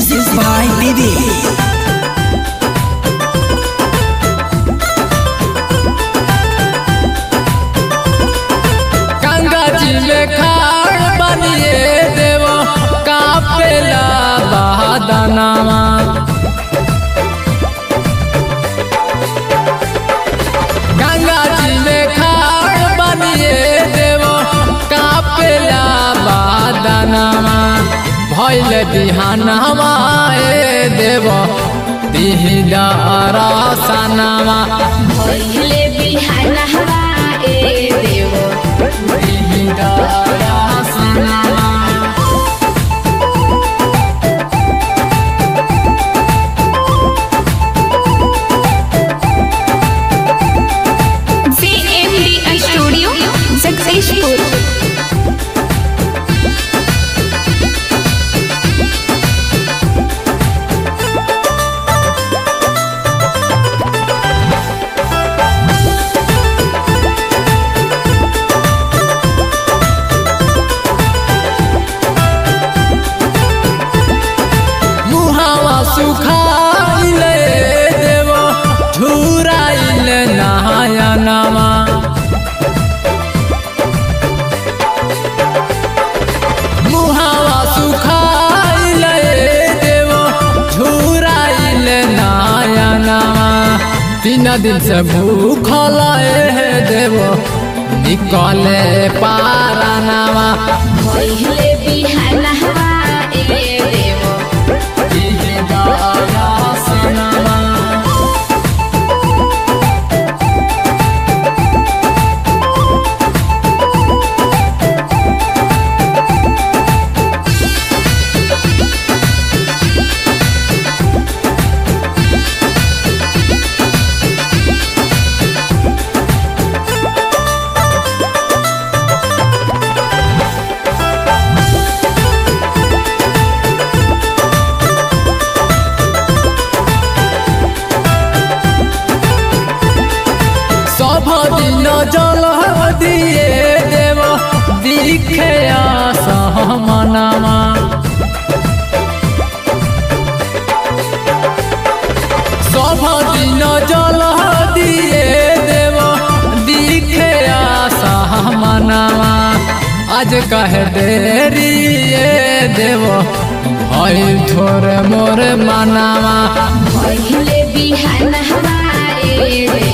Music by Bibi. Ganga जी में खाड़ बनिए देव कापेला बहादनामा गंगा जी में खाड़ बनिए देव कापेला बहादनामा भैल बिहानवा ए देव दिहिला रसनामा पहिले बिहान हवा ए देवो दिहिला रसनामा CMDI स्टूडियो जगदीशपुर मुहावा सुखाइले देव झुराइले नहायनामा मुहावा सुखाइले देव झुराइले नहायनामा तीन दिन से भूखल हे देव निकले पारानामा पहिले बिहान हवा ए देवो सनामा সভ দিন জল দিয়ে দেব দিখে সহমনামা সভ দিন জল দিয়ে দেব দিখে সহমনামা আজ কহে দেরি এ দেব ভয় ধরে মোর মানামা पहिले बिहान हवा ए देवो